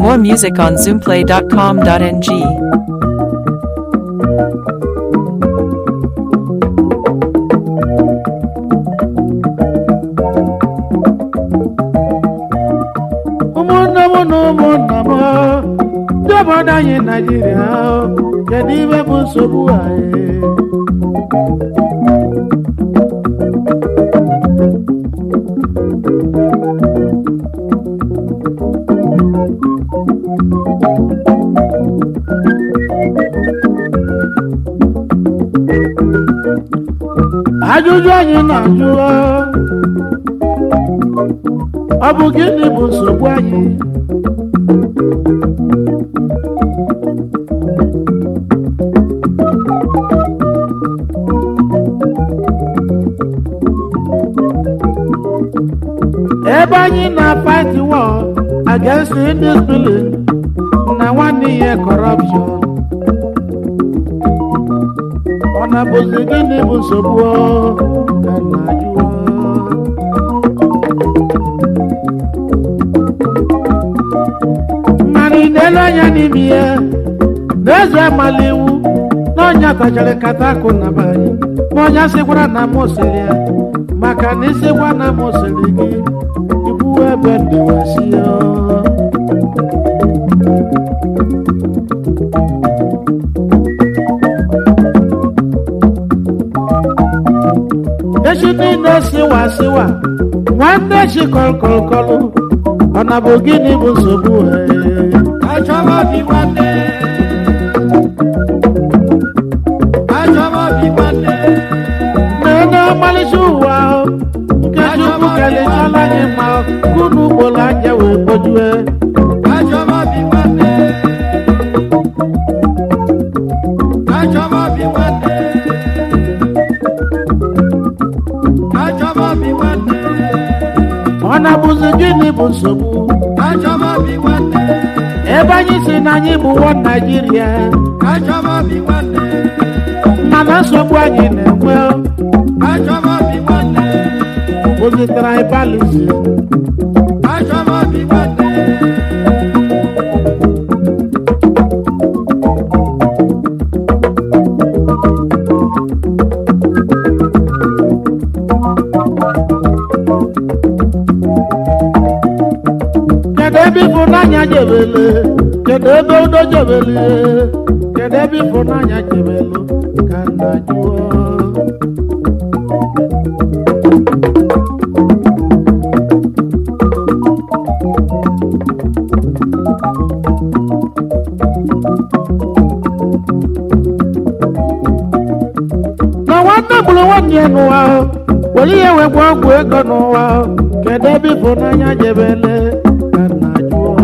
More music on zoomplay.com.ng. ụmụnne m na ụmụnna m ndị obodo anyị naijiria kedu ibe bụ nsogbu anyị ajụjụ anyị na-ajụ ọ bụ gịnị bụ nsogbu anyị ebe anyị na-fight war against indiscipline na nwanne ihe corruption ọ na-bụzi gịnị bụ nsogbu ọ? ka na-ajụ ọ. mana ị na-ele anya n'ime ya na-eze amala iwu na ọnya tachara nkata akụ na be anyị ma ọnya sịkwara na m sịrị ya maka na ịsịkwa na m sịrị gị ibu ebe ndịwasi ya echi niile siwa siwa nwanne chi kọlkọlkọlụ ọ na bụ gịnị bụ nsogbu ee? Achọba bi nwanne. Achọba bi nwanne. na-enye ọmalịcha ụwa ahụ nke chukwu kelechala anyị ma unu ugboro anya wee kpojue Achọba bi nwanne. Achọba bi nwanne. Achọba bi nwanne. ọ na-abụzi gịnị bụ nsogbu Achọba bi nwanne. ebe anyị si na anyị bụ nwa naijiria Achọba bi nwanne. mana nsogbu anyị na-enwe Achọba bi nwanne. bụzi tribalism Achọba bi nwanne. kedu ebe ịfụnanya jebele kedu ebe udo jebele kedu ebe ịfụnanya jebelu ka nna jụọ na nwanne gburu nwanne ya n'ụwa ahụ were ihe wee gwa ọgwụ ego n'ụwa ahụ kedu ebe ịfụnanya jebele ka nna jụọ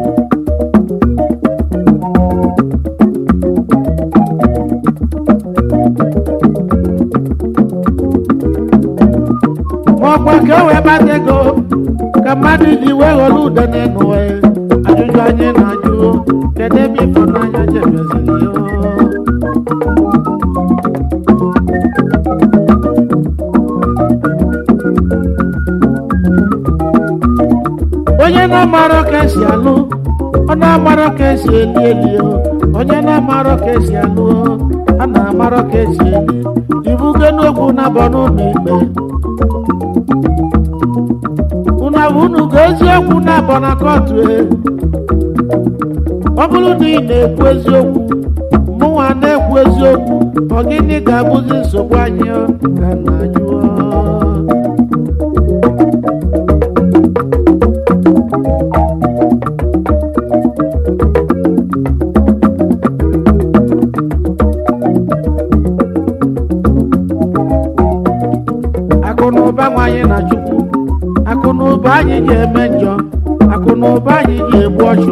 ọkwa ka o wee kpata ego ka mmadụ ji wee ghọrọ ude n'ụwa ya ajụjụ anyị na-ajụ kedu ebe ịfụnanya jebeziri ya onye na-amarọ ka esi alụ ọ na-amarọ ka esi eli eli o. onye na-amarọ ka esi alụ o, a na-amarọ ka esi eli ibugo n'okwu na-abọ n'ụlọ ikpe unu abụ unu ga eziokwu na-abọ na kọtụ e ọ bụrụ na ị na-ekwu eziokwu mụnwa na-ekwu eziokwu ọ gịnị ga-abụzi nsogbu anyị ọ? ka na jụọ akụ na ụba nwanyị na chukwu akụ na ụba anyị ga-eme njọ akụ na ụba anyị ga-egbu ọchụ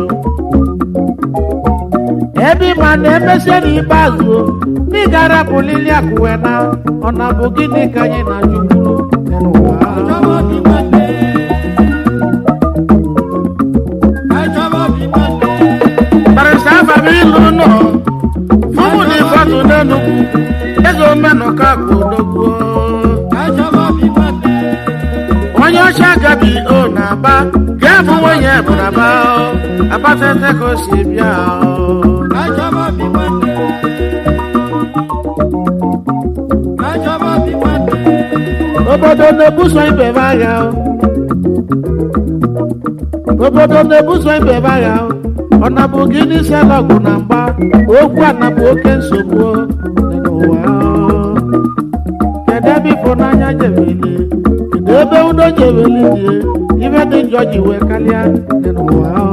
ebe ịma na emesie n'ikpeazụ o, ndị gara pụlili akụwe na ọ na bụ gịnị ka anyị na chukwu n'ụwa Achọba bi nwanne. Achọba bi nwanne. barịsa abalị ilu nọ fụmụ na ịfọdụ n'enugwu eze omenụka ka odogwuo Achọba bi nwanne. onye ọcha gabi o na-aba ga-abụ nwunye bụ na ba abatete ka o si bịa o. Kachọba bi nwanne. Kachọba bi nwanne. obodo na-ebuso ibe ebe agha o. obodo na-ebuso ibe ebe agha o. ọ nabụ gị n'isi ala ọgụ na mgba okwu a nabụ oke nsogbu o dị n'ụwa o. kedu ebe ịfụnanya jebeli kedu ebe udo jebeli dị ibe dị njọ ji wee karịa dị n'ụwa o.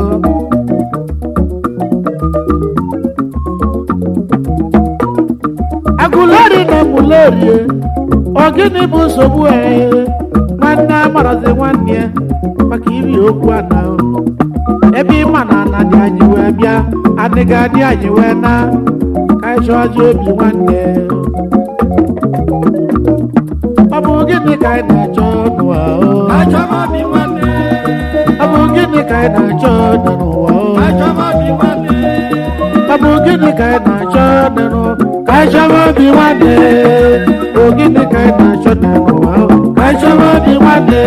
agụleri na emulerie ọ gịnị bụ nsogbu ee nwanne amarazi nwanne ya maka iri okwu ana o. ebe ịma na ana dị anyị wee bịa adịghị adị anyị wee na ka anyị chọọzi obi nwanne ọ bụ gịnị ka anyị na-achọ n'ụwa o? Kachọba bi nwanne. ọ bụ gịnị ka anyị na-achọ dị n'ụwa o? Kachọba bi nwanne. ọ bụ gịnị ka anyị na-achọ dị n'ụwa ka anyị chọba obi nwanne o gịnị ka anyị na-achọ dị n'ụwa o? ka anyị chọba obi nwanne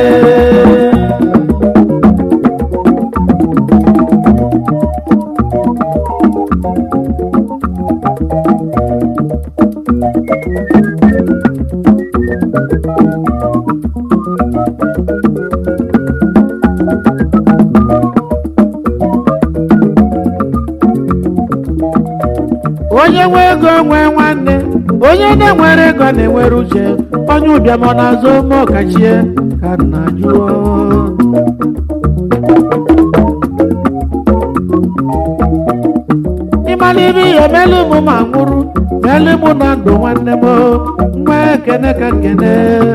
onye nwe ego nwee nwanne onye na-enwere ego na-enwere uche onye ụbịam ọ na-azụ ome ọkachie ka nna jụọ ịmala ibe ihe melu mụ ma nwụrụ melu mụ na ndụ nwanne m nwa ekene ka nkene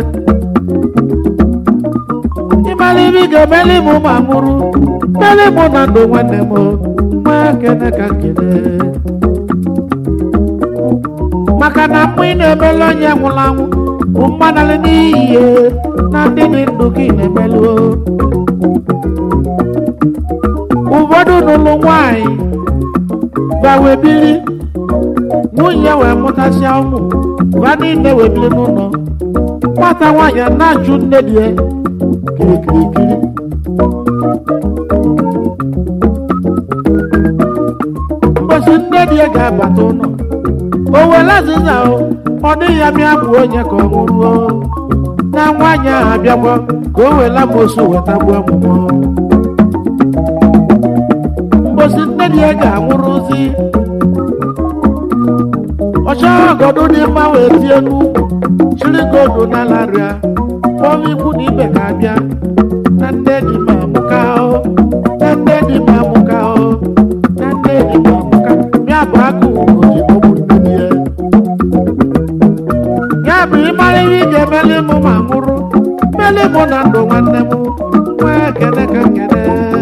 ịmala ibe ị ga-emeli mụ ma nwụrụ melu mụ na ndụ nwanne m nwa ekene ka nkene maka na mgbe ị na-emelu onye nwụrụ anwụ bụ mmanalị n'iyi na ndị dị ndụ gị na-emelu ụfọdụ n'ụlọ nwanyị gbawe biri nwunye wee mụtasịa ụmụ ha niile wee biri n'ụlọ nwata nwaanyị a na-ajụ nne di ya kirikirikiri mbosi nne di ya ga-abata ụlọ o were azịza o ọ dịghị ya mịa bụ onye ka ọ nwụruo na nwaanyị ahụ abịakwa ka o were amosu weta gbuo ọmụmụ mbosi nne di ya ga-anwụrụzi ọchọ ọgọdụ dị mma wee tie n'ukwu chiri godu n'ala rịa kpọọ ikwu na ibe ka abịa na nne di ma amụka o na nne di ma amụka o na nne di ma amụka ya bụ agụ ugoji ọbụ nne di ya ya bụ ịmara ihe ị ga-emeli mụ ma nwụrụ meli mụ na ndụ nwanne m nwee ekene ka nkene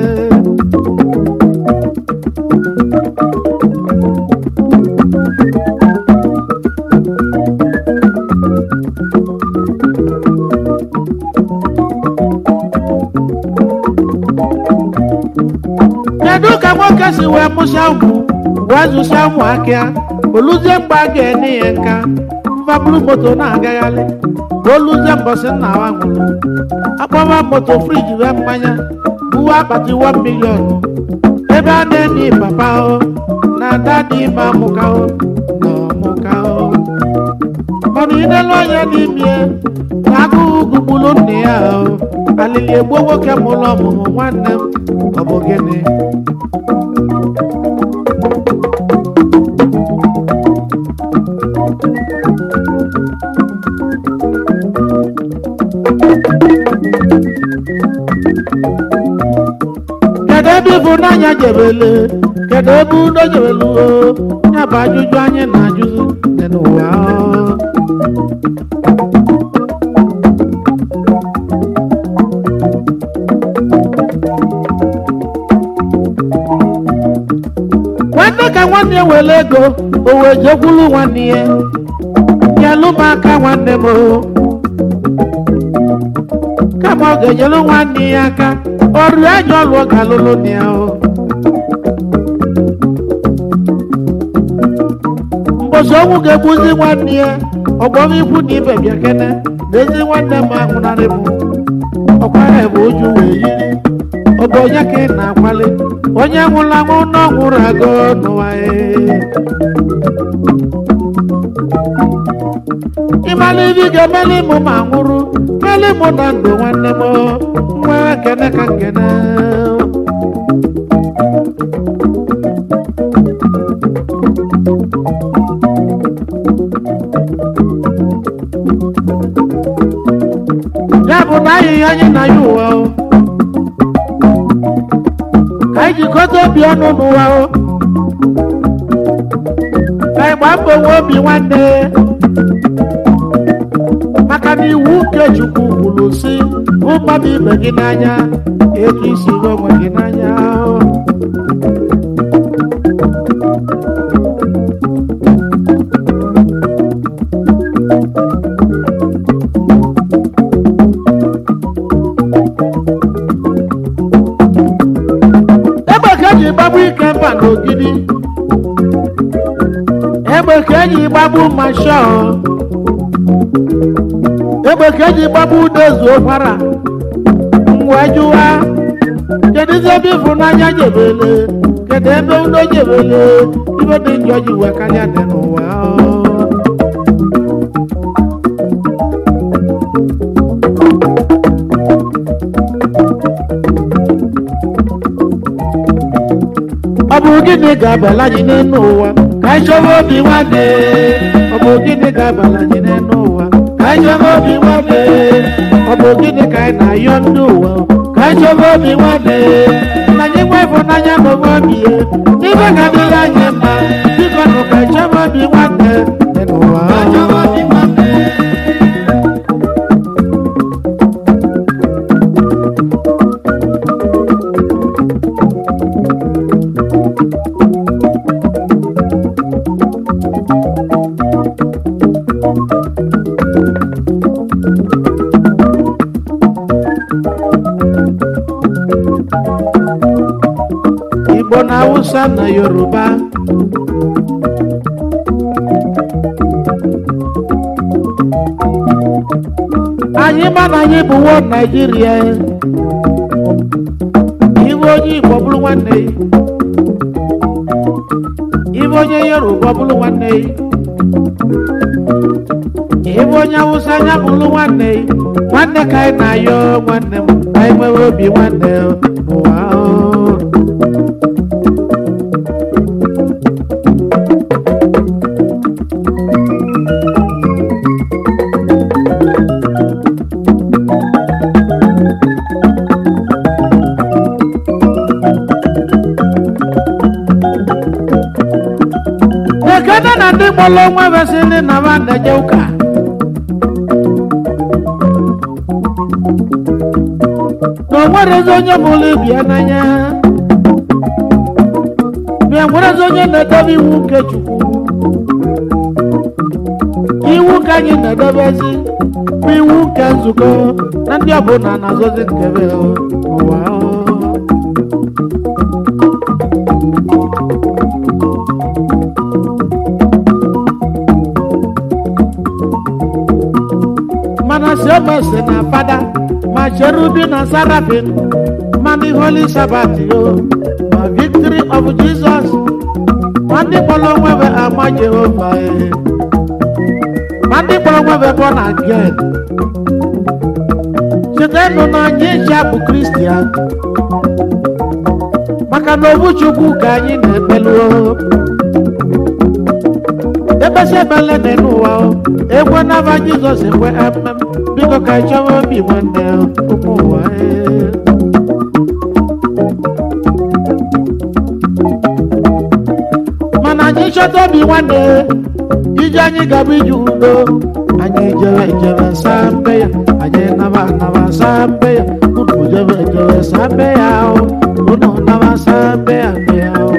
kedu ka nwoke si wee mụsịa ụmụ wee zụsịa ụmụ akịa oluzie mgbe a ga-enye ya nka mfabulu moto na-agagharị ka oluzie mbọsị nna wa nwụrụ akpọwa moto friji wee mmanya buwe akpati 1 milion ebe a na-enye papa o na ada dị ime amụka o na ọmụka o mana inelu anya n'ime na agụụ gugbulu nna ya o alili egbuo nwoke mụrụ ọmụmụ nwanne m ọ bụ gịnị kedu ebe ịfụnanya jebele kedu ebe udo jebelu o ya bụ ajụjụ anyị na-ajụzi dị n'ụwa o. nwanne ka nwanne ya were ego o wee jekwulu nwanne ya nyelụ m aka nwanne m o. kama ọ ga-enyelu nwanne ya aka ọrụ ajọ ọlụ ọ ga-alụlụ na ya o mbosi ọnwụ ga-egbuzi nwanne ya ọgbọrọ ikwu na ibe bịa kene na ezi nwanne m ahụnarị m ọkwara bụ oju wee yiri ọ bụ onye ka ị na-akwali onye nwụrụ anwụ na ọ nwụrụ agụ n'ụwa ee. ịmala ibi ga-emeli mụ ma nwụrụ meli mụ na ndụ nwanne m nwee kene ka nkene ya bụ na ahịhịa anyị na ya ụwa o ka anyị jikọta obi ọnụ n'ụwa o ka anyị gbaa mbọ nwee obi nwanne maka na iwu nke chukwu kwuru si hụ mmadụ ibe gị n'anya etu isi hụ onwe gị n'anya egbe ka eji gbagbu ike mba n'ogidi egbe ka eji gbagbu mashọ egbe ka eji gbagbu udezu ụkwara wee jụwa kedụzi ebe ịfụnanya jebele kedu ebe udo jebele ibe dị njọ ji wee karịa dị n'ụwa ọ bụ gịnị ga-abala anyị n'elu ụwa ka anyị chọba obi nwanne ọ bụ gịnị ga-abala anyị n'elu ụwa ka anyị chọba obi nwanne ọ bụ gịnị ka anyị na-ayọ ndị ụwa ka anyị chọba obi nwanne na anyị nwe ịfụnanya na onwe obi ya ibe ga-adịrị anyị mma biko nụ ka anyị chọba obi nwanne dị n'ụwa Achọba obi nwanne. igbo na hausa na yoruba anyị ma na anyị bụ wo naijiria ibe onye igbo bụrụ nwanne ya ibe onye yoruba bụrụ nwanne ya ibe onye hausa anya bụrụ nwanne ya nwanne ka anyị na-ayọ nwanne m ka anyị nwere obi nwanne ụwa ahụ. ekene na ndị mụrụ onwe vesịrị na ba na-eje ụka na o nwerezi onye mụrụ ibi ya n'anya ma e nwerezi onye na-edebe iwu nke chukwu iwu ka anyị na-edebezi bụ iwu nke nzukọ na ndị ọbụla na-azọzi nkebe ụwa mana siomese na fada ma cherubi na sarafin ma ndị holy sabat yo ma victory of jesus ma ndị kpọrọ onwebe ama jehova e ma ndị kpọrọ onwebe born again chetanụ na anyị eji bụ kristian maka na obu chukwu ka anyị na-ekpelu ebesi ebele dị n'ụwa o ekwe n'aba jizọs ekwe emem biko ka anyị chọwa obi nwanne ụmụ ụwa ee. mana anyị chọta obi nwanne ije anyị gaba ije udo anyị jere jere saa mbe ya anyị naba naba saa mbe ya unu jere jere saa mbe ya o unu naba saa mbe ya mbe ya o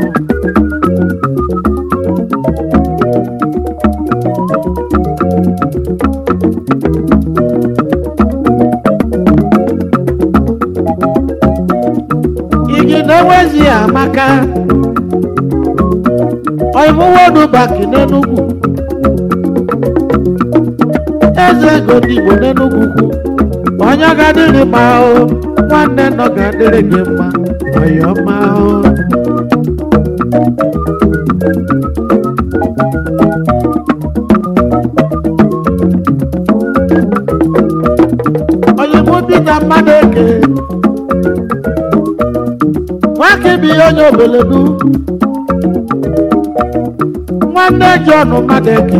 igi na-enwezi amaka ọivuwodu baki n'enugwu eze ego ndị igbo n'enugwu kwu onye ga-adịrị mma o nwanne nọ ga-adịrị gị mma ọyọma o. oyimbo Peter Madeke nwake bi onye obeledu nwanne John Madeke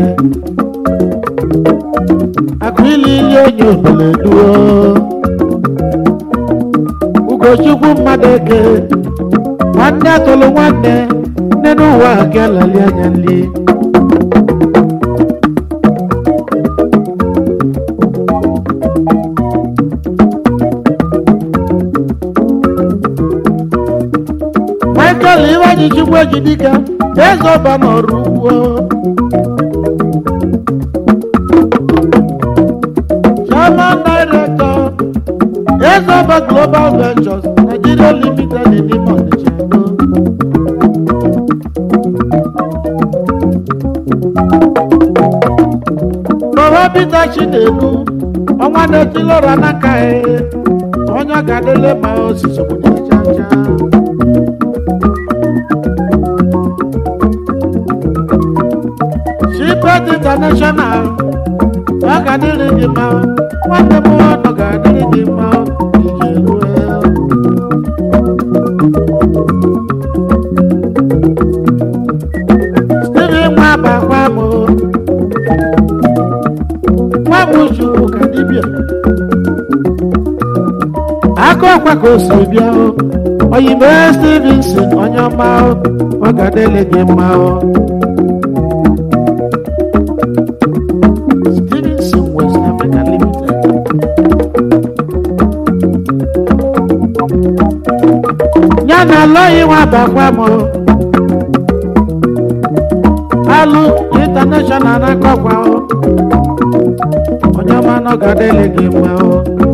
akụili ili onye obeledu o. Ugochukwu Madeke nwanne tụrụ nwanne nne n'ụwa ga-alali anya nli Michael Iwanyi Chukwu Ejidika eze ọba n'ọrụ ugbo Chairman Director Ezoba Global Ventures Nigeria Limited in Imo Onitsha. Baba Peter Chinedu, ọnwa na-etilọra n'aka ya, onye ga-adịle ma osisi obodo chacha. Shipet International, ọ ga-adịrị gị mma, nwanne m ọ ga-adịrị gị mma, ije rue. Stephen nwa bakwa m nwa m chukwu ka dibịa aka ọkwa ka o si bịa o oyibo Stevenson onye ọma o ọ ga-adịrị gị mma o Stevenson West Africa Limited ya na alọghị nwa bakwa m o alụ international na-akọkwa o onye ọma nọ ga-adịrị gị mma o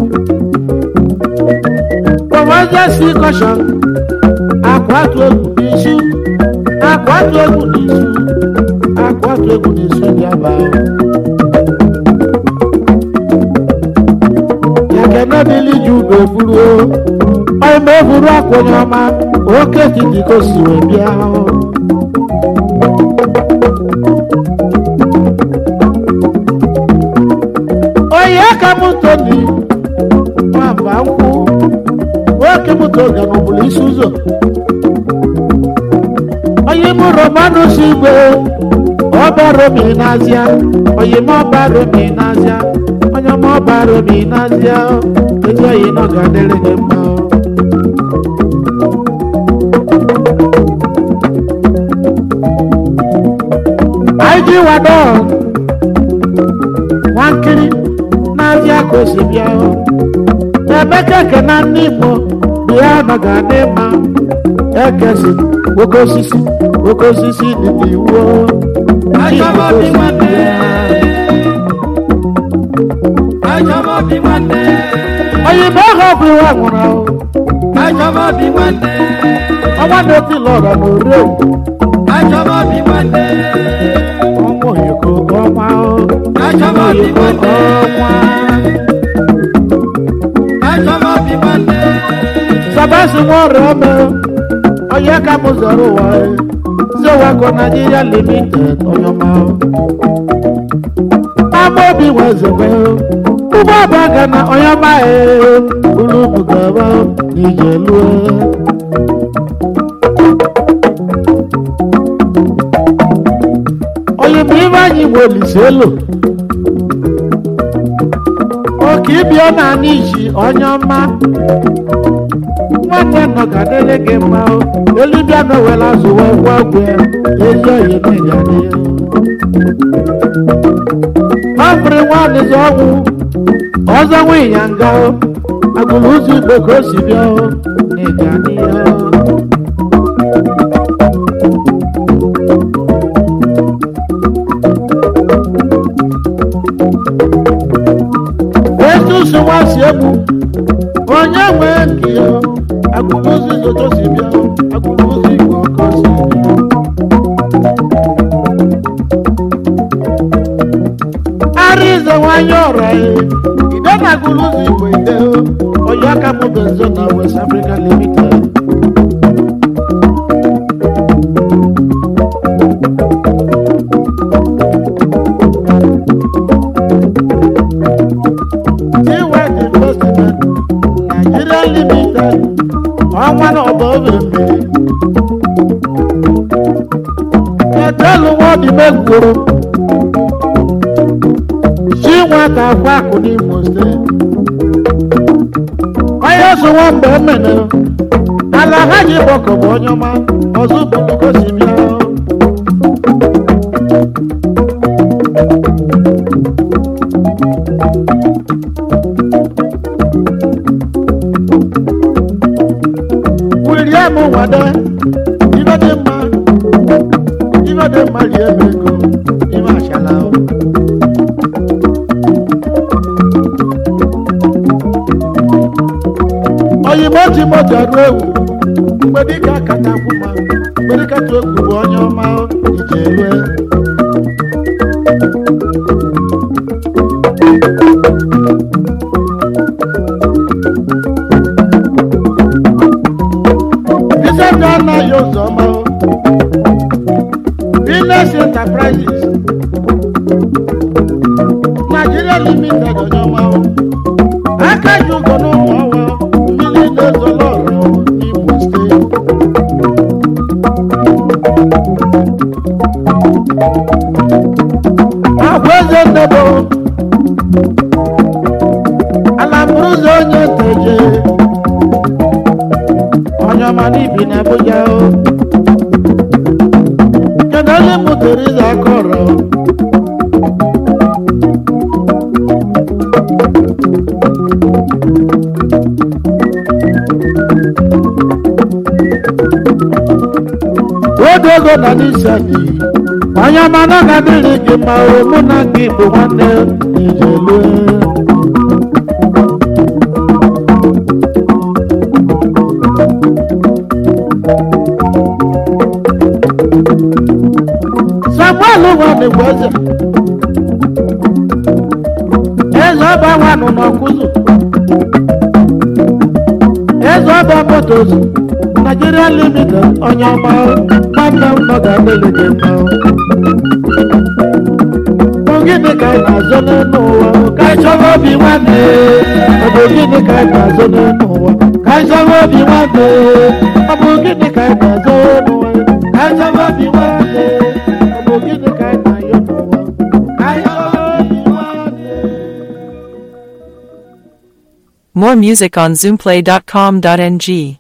prọmọjesi kọshọn akwatu egwu n'isu akwatu egwu n'isu akwatu egwu n'isu dị aba o ya kenebili ji ube buru o onye ma eburu akwa onye ọma oke titi ka o si wee bịa o onye ka m toni nwamba nkwụ nwoke m toga n'obodo isi ụzọ onye m romanus igwe ọba romi n'azịa onye m ọba romi n'azịa onye m ọba romi n'azịa ezi oyi nọ ga-adịrị gị mma o. anyị ji wado nwankiri n'azịa ka o si bịa o. emeka ekena ndị igbo bịa nọ ga-adị mma ekesi oke osisi oke osisi dị n'iwu o. Ndị Igbo Achọba ka o obi si nwanne. bịa. Achọba obi nwanne. oyibo ahụ ọ bụ iwe nwụrụ ahụ Achọba obi nwanne. ọnwa na-eti lọra na ore Achọba obi nwanne. ọnwa oyoko ọnwa o. Achọba obi oyoko nwanne. ọnwa Achọba obi nwanne. sabasi nwa ọrịa ome onye ka m zọrọ ụwa e. zewako Nigeria limited onye ọma o. ama obi nwezebe ụgbọ ọba ga na onye ọma e ulu bugaba n'ije lue onye bụ ibe anyị nwe olise elu oke ịbịa na anyị ji onye ọma nwanne nọ ga dịrị gị mma o elibịa na owere azụ wee gwa ọgwụ ya ezi oyi na ịga dị ya ọfụrụ nwaanyịzi ọnwụ ọzọ nwunye ya nga o agụrụ ụzọ igbo ka o si bịa o na ịga dị ya etu si nwa si egbu onye nwee nke ya agụrụ ụzọ izoto si bịa o agụrụ ụzọ igbo ka o si bịa ara ize nwanyị ọra ya ide na agụrụ ụzọ igbo ide o onye aka m benzo na west africa limited limited ọnwa na ọba obe mmiri etelu nwa obi megwuru si nwata akwa akụ n'imo steeti onye so nwa mgbe emene ala ha ji gbọkọ bụ onye ọma ọzọ bụrụ gosi bịa William Wade ibe dị mma ibe dị mma rie m ego ime achala o. oyibo ji moto arụ ewu mgbe dịka kata kwụma mgbe dịka tụ egwu bụ onye ọma ije elue Bishop anaghị ụzọ ọma Business Enterprises Nigeria Limited onye ọma aka ji ụgọ n'ụmụ ọwa mmiri na-ezolo ọrụ n'Imo steeti agwa eze ndebo ala mụrụ ụzọ onye teje onye ọma n'ibi na Abuja o kedu onye mụtara ịza aka ọrụ oge ego na n'isi gị onye ọma na ga dịrị gị ma o mụ na gị bụ nwanne ijelu samuel nwanne bụ eze eze ọba nwanụ n'ọkụzụ eze ọba motos Nigeria limited onye ọma nwanne m nọ ga-adịrị gị mma bụ gịnị ka anyị na-azọ n'elu ụwa ka anyị chọrọ obi nwanne ọ bụ gịnị ka anyị na-azọ n'elu ụwa ka anyị chọrọ obi nwanne ọ bụ gịnị ka anyị na-azọ n'ụwa ka anyị chọrọ obi nwanne ọ bụ gịnị ka anyị na-ayọ n'ụwa ka anyị chọrọ obi nwanne More music on zoomplay.com.ng.